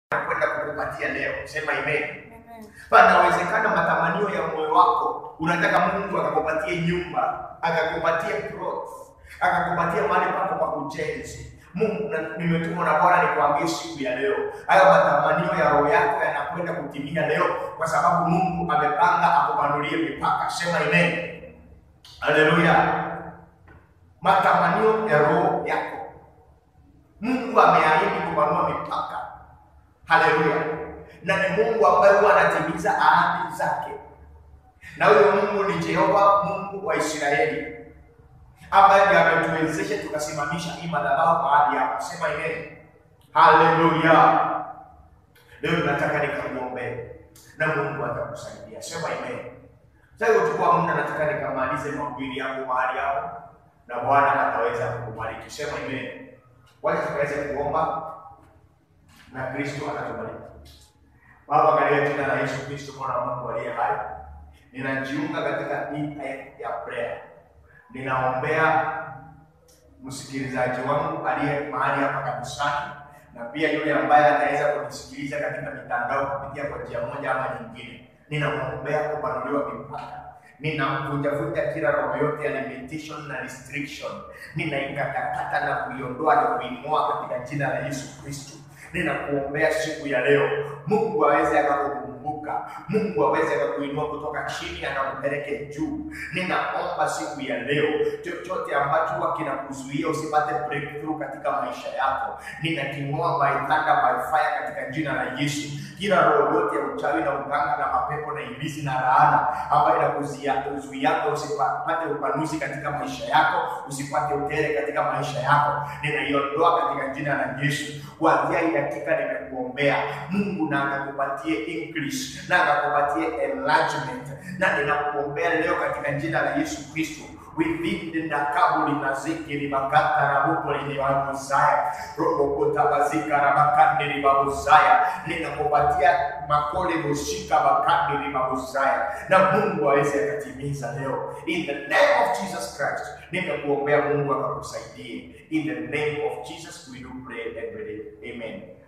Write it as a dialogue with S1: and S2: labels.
S1: anakwenda kukupatia leo. Sema amen.
S2: Amen.
S1: Panawezekana matamanio ya moyo wako, unataka Mungu akakupatie nyumba, akakupatie plot, akakupatia mahali pako pa kujenzi. Mungu, na- nimetumwa na Bwana nikwambie siku ya leo, hayo matamanio ya roho yako yanakwenda kutimia leo, kwa sababu Mungu amepanga akupanulie mipaka. Sema amen. Haleluya. Matamanio ya roho yako, Mungu ameahidi kupanua mipaka. Haleluya. Na ni Mungu ambaye huwa anatimiza ahadi zake, na huyo Mungu ni Jehova, Mungu wa Israeli, ambaye ndiye ametuwezesha tukasimamisha hii madhabahu mahali hapa. Sema amen. Haleluya. Leo nataka nikamwombee na Mungu atakusaidia. Sema amen. Sasa kuchukua muda, nataka nikamalize mahubiri yangu mahali hapo, na Bwana ataweza kukubariki. Sema amen. Wacha tukaweze kuomba na Kristo atatubariki. Baba, katika jina la Yesu Kristo, mwana wa Mungu aliye hai, ninajiunga katika hii time ya prayer. Ninaombea msikilizaji wangu aliye mahali hapa kanisani na pia yule ambaye ataweza kunisikiliza katika mitandao kupitia kwa njia moja ama nyingine. Ninamwombea kupanuliwa mipaka. Ninamvunjavunja kila roho yote ya limitation na restriction, ninaikatakata na kuiondoa na kuing'oa katika jina la Yesu Kristo. Ninakuombea siku ya leo, Mungu aweze akakukumbuka, Mungu aweze akakuinua kutoka chini akakupeleke juu. Ninaomba siku ya leo, chochote ambacho huwa kinakuzuia usipate breakthrough katika maisha yako, ninaking'oa by thunder by fire katika jina la Yesu. Kila roho yote ya uchawi na uganga na mapepo na ibilisi na laana ambayo inakuzuiaga usipate upanuzi katika maisha yako, usipate utere katika maisha yako, ninaiondoa katika jina la Yesu. Kuanzia hii dakika nimekuombea Mungu na akakupatie increase na akakupatie enlargement, na ninakuombea leo katika jina la Yesu Kristo within na kabuli na zikiri makata na buko liliwaguzaya robokota bazika na makandi libaguzaya ninakupatia makole mushika makandi libaguzaya na Mungu aweze akatimiza leo in the name of Jesus Christ ninakuombea Mungu akakusaidie in the name of Jesus we do pray and believe amen